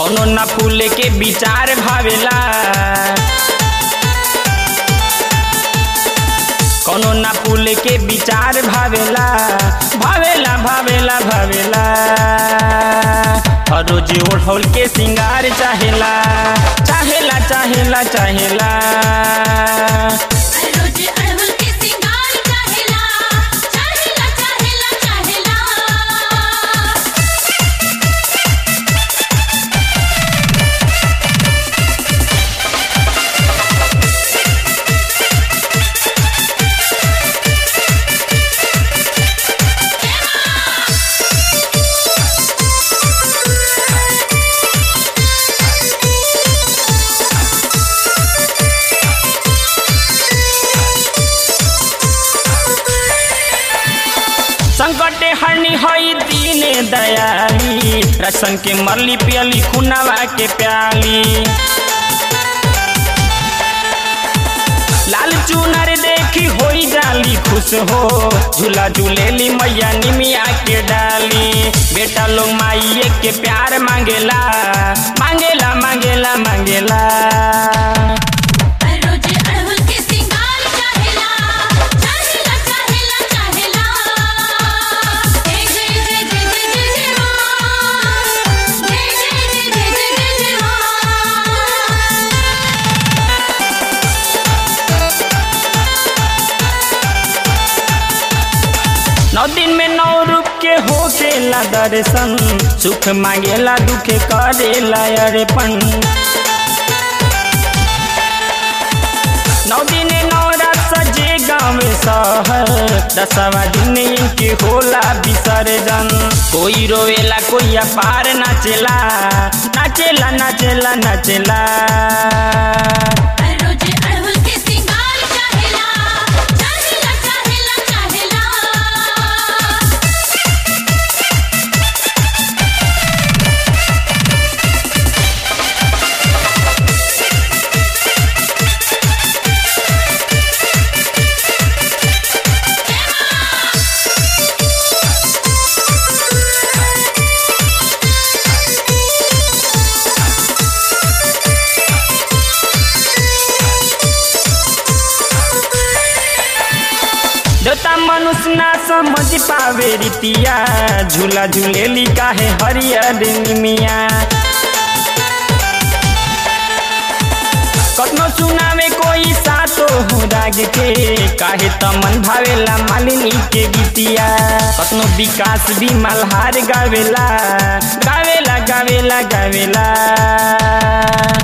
कौनो ना फूल के विचार भावेला कौनो ना फूल के विचार भावेला भावेला भावेला भावेला हर रोज ओढ़ौल के सिंगार चाहेला चाहेला चाहेला चाहेला रोज अड़हुल के सिंगार चाहेला चाहेला चाहेला चाहेला संकटे हरनी हई दीने दयाली रसन के मरली पियली खुनावा के प्याली लाल चुनर देखी होई जाली खुश हो झूला झूलेली मैया निमिया के डाली बेटा लोग माइये के प्यार मांगेला मांगेला मांगेला मांगेला रोज अड़हुल के सिंगार चाहेला चाहेला चाहेला चाहेला जय जय जय जय जय जय जय मां जय जय जय जय जय जय जय मां नौ दिन में नौ रूप के होकेला दर्शन सुख मांगेला दुख करेला अरेपन नौ दिन नौ रात सजे गाँव शहर दसवा दिन इनके होला विसर्जन कोई रोवेला कोई अपार नाचेला नाचेला नाचेला नाचेला रोज अड़हुल के सिंगार चाहेला चाहेला चाहेला चाहेला देवता मनुष्य ना समझ पावे रीतिया झूला झूलेली काहे हरियर निमिया कतनो सुनावे कोई सातो हो राग के काहे तमन भावेला मालिनी के गीतिया कतनो विकास भी मल्हार गावेला गावेला गावेला गावेला